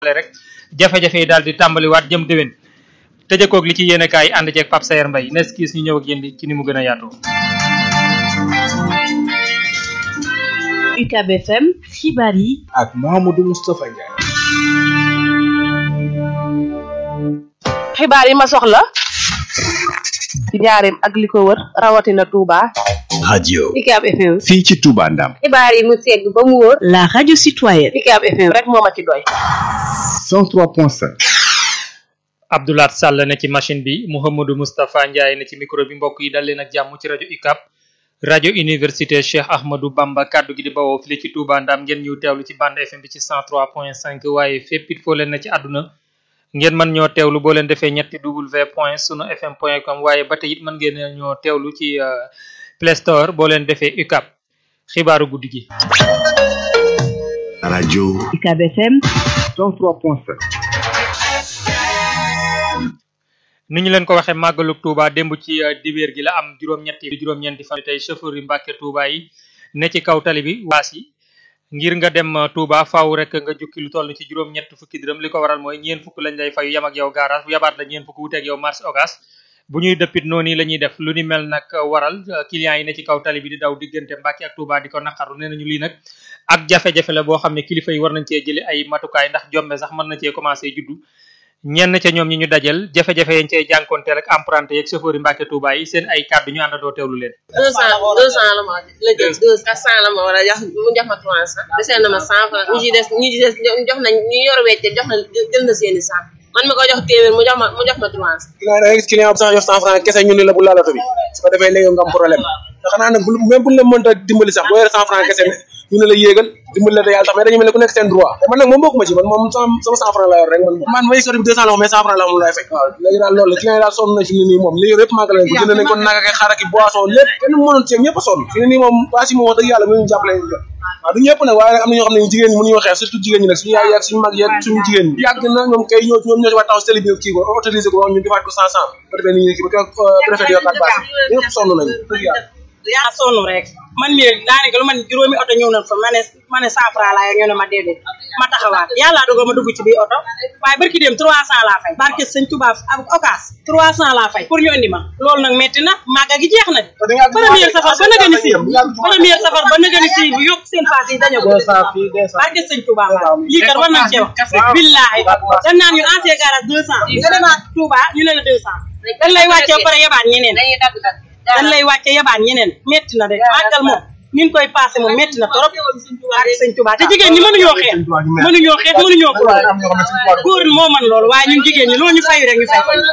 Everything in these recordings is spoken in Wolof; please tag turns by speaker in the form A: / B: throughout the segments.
A: rek jafe-jafe yi daal di tàmbaliwaat jëm déwén tëjëkoog li ci yéen kaay yi ànd ceeg Pape Sayer Mbaye nes kiis ñu ñëw ak yéen ci ni mu gën a yaatoo
B: UCAB FM xibaar yi
C: ak Mouhamadou Moustapha Ndiaye.
D: xibaar yi ma soxla ci njaareem ak li ko wër rawatina Touba.
C: radio
B: UCAB FM
C: fii ci Touba Ndam.
B: xibaar yi mu segg ba mu wóor la radio citoyenne
D: UCAB FM rek moo ma ci doy.
C: 103.5.
A: Abdoulaat Sall ne ci machine bi Mouhamadou Moustapha Ndiaye ne ci micro bi mbokk yi dal leen ak jàmm ci rajo UCAB rajo université Cheikh Ahmadou Bamba kaddu gi di bawoo fii ci Touba Ndam ngeen ñu teewlu ci bande FM bi ci 103.5 waaye fépp it foo leen na ci àdduna ngeen mën ñoo teewlu boo leen defee ñetti w point sunu fm point com waaye ba tey it mën ngeen ñoo teewlu ci Play Store boo leen defee UCAB xibaaru guddi gi.
C: rajo
B: UCAB FM
C: 103.5.
A: ni ñu leen ko waxee màggalu Touba démb ci dibéer gi la am juróom-ñetti juróom-ñeenti fan tey chauffeur yi Mbàkke Touba yi ne ci kaw tali bi waas yi ngir nga dem Touba faaw rek nga jukki lu toll ci juróom-ñett fukki dërëm li ko waral mooy ñeen fukk lañ lay fayu yam ak yow garage bu yabaat la ñeen fukk wuteeg yow marché ogas bu ñuy dëppit noonu la ñuy def lu ni mel nag waral clients yi ne ci kaw tali bi di daw diggante Mbàkke ak Touba di ko naqaru nee nañu lii nag ak jafe-jafe la boo xam ne kilifa yi war nañ cee jëli ay matukaay ndax jombe sax mën na cee commencé juddu ñenn ca ñoom ñi ñu dajal jafe-jafe yañ cey jànkonteel ak emprunté yeeg chauffeur yi Mbàkke Touba yi seen ay kàddu ñu àndandoo teewlu leen
E: deux cent deux cent la ma la jël deux quatre cent la ma war a jox mu jox ma trois cent desee na ma cent franc ñi ci des ñi ci des jox nañ ñu yor wecce jox na jël na seeni cent man mi ko jox téeméer mu jox ma mu jox ma trois cent
F: client da ngay gis client bu sax jox cent franc kese ñu ne la bu laalatu bi su ko defee léegi nga am problème te xanaa nag bu même buñ la mënta dimbali sax boo yore cent franc kese ñu ne la yéegal dimbali la te yàlla tax mais dañu mel ne ku nekk seen droit te man nag moom bokkuma ci man moom sama sama cent franc la yor rek man moom man ma yëkkati bi deux cent la mais cent franc la moom laay fay waaw léegi daal loolu la client yi daal sonn nañ fi mu ne nii moom li yor yëpp màggal nañ ko jënd nañ ko nag ak xaar ak boisson lépp kenn mënoon ci ñëpp a sonn fi mu ne nii moom waa si moom wax dëgg yàlla mënuñu jàppale waaw du ñëpp nag waaye nag am na ñoo xam ne jigéen ñi mënuñoo xeex surtout jigéen ñi nag suñu yaay yeeg suñu mag yeeg suñu jigéen ñi yàgg na ñoom kay ñoo ñoom ñoo ci war taxaw si télé bi kii ko autorisé ko ñu defaat ko cent cent ba defee ni ñu kii ba préfet yokkaat base ñëpp sonn nañu dëgg yàlla
G: yaa sonn rek man mii daanaka lu man juróomi oto ñëw nañ fa ma ne ma ne cent franc laa yor ñu ne ma déedéet ma taxawaat yàlla dogal ma dugg ci biir oto waaye barki dem trois cent laa fay barke sëñ Touba ak okas trois cent laa fay pour ñu indi ma loolu nag metti na màgga gi jeex na premier safar ba nëgëni si premier safar ba nëgëni si bu yokk seen paas yi dañoo ko barke sëñ Touba lii kat war nañ cee wax billaahi dañ naan ñu ancien garage deux cent nga demaat Touba ñu ne la deux cent dañ lay wàccee ba pare yabaat ñeneen dañ lay wàcce yabaan ñeneen metti na de màggal moom ni ñu koy passé moom metti na trop ak sëñ Touba te jigéen ñi mënuñoo xeex mënuñoo xeex mënuñoo ko góor moo man loolu waaye ñun jigéen ñi loolu ñu fayu rek ñu fay ko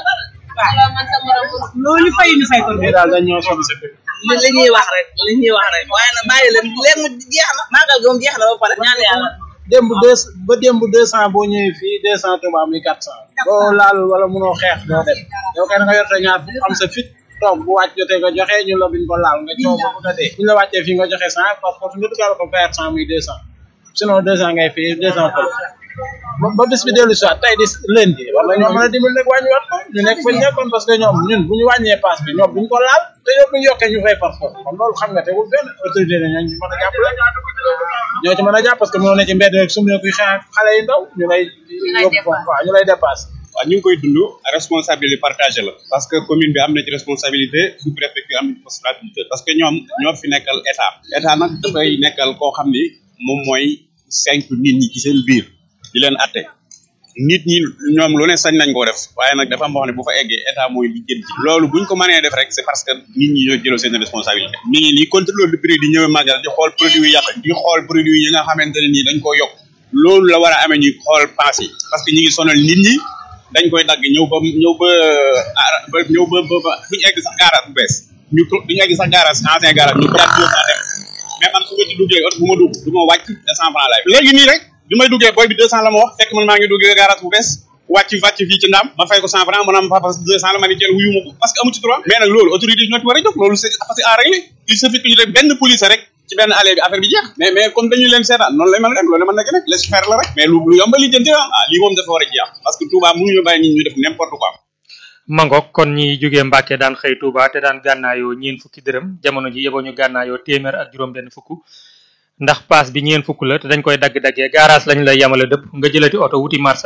G: waaw loolu ñu fayu ñu fay ko
F: daal dañ ñoo sonn
E: li li ñuy wax rek li ñuy wax rek waaye nag bàyyi leen léegi mu jeex na màggal gi moom jeex na ba pare ñaan yàlla
F: démb deux ba démb deux cent boo ñëwee fii deux cent Touba muy quatre cent boo laalul wala mënoo xeex doo dem yow kay da nga yorte ñaar am sa fit toog bu wàcc jotee nga joxe ñu la biñ ko laal nga coow ba bëgg a dee bu ñu la wàccee fii nga joxe cent par force nga dugal ko perte cent muy deux cent sinon deux cent ngay fii deux cent fële ba bis bi dellu si waat tey di lundi war nañoo mën a dimbali nag wàññiwaat ko ñu nekk fa nekkoon parce que ñoom ñun bu ñu wàññee passe bi ñoom bu ñu ko laal te yow bu ñu yokkee ñu fay par force kon loolu xam nga tegul fenn autorité ne ñoo ñu mën a jàppale ñoo ci mën a jàpp parce que mënoo ne ci mbedd rek su mu kuy xeex xale yu ndaw ñu lay yóbbu foofu waaw ñu lay dépassé
H: waaw ñu ngi koy dund responsabilité partagée la parce que commune bi am na ci responsabilité sous préfecture am na ci responsabilité parce que ñoom ñoo fi nekkal état état nag dafay nekkal koo xam ni moom mooy cinq nit ñi ci seen biir di leen atte nit ñi ñoom lu ne sañ nañ koo def waaye nag dafa am boo xam ne bu fa eggee état mooy li jëm ci loolu buñ ko mënee def rek c'est parce que nit ñi ñoo jëloo seen responsabilité mi ngi nii contrôle du prix di ñëwee màggal di xool produit yi yàq di xool produit yi nga xamante ne nii dañ koo yokk loolu la war a amee ñuy xool paas yi parce que ñi ngi sonal nit ñi dañ koy dagg ñëw ba ñëw ba ba ñëw ba ba duñu egg sax garage bu bees ñu duñu egg sax garage ancien garage ñu jaar deux cent dem mais man su ma ci duggee oto bu ma dugg du ma wàcc deux cent franc laay léegi nii rek bi may duggee booy bi deux cent la ma wax fekk man maa ngi duggee garage bu bees wàcc wàcc fii ci ndaam ma fay ko cent franc mu naan papa deux cent la ma ni jël wuyu ma ko parce que amu ci droit mais nag loolu autorité yi ñoo ci war a jóg loolu c'est c'est à régler il suffit que ñu def benn police rek ci benn allée bi affaire bi jeex mais mais comme dañu leen seetaan noonu lay mën a dem loolu mën na ko def laisse faire la rek mais lu lu yomba li jënti ah lii moom dafa war a jeex parce que Touba mënuñu bàyyi nit ñu def n'importe quoi
A: mangook kon ñi jógee Mbàkke daan xëy Touba te daan gànnaayoo ñeen fukki dërëm jamono ji yeboo ñu gànnaayoo téeméer ak juróom benn fukk ndax paas bi ñeen fukk la te dañ koy dagg-daggee garage lañ lay yamale dëpp nga jëlati oto wuti marché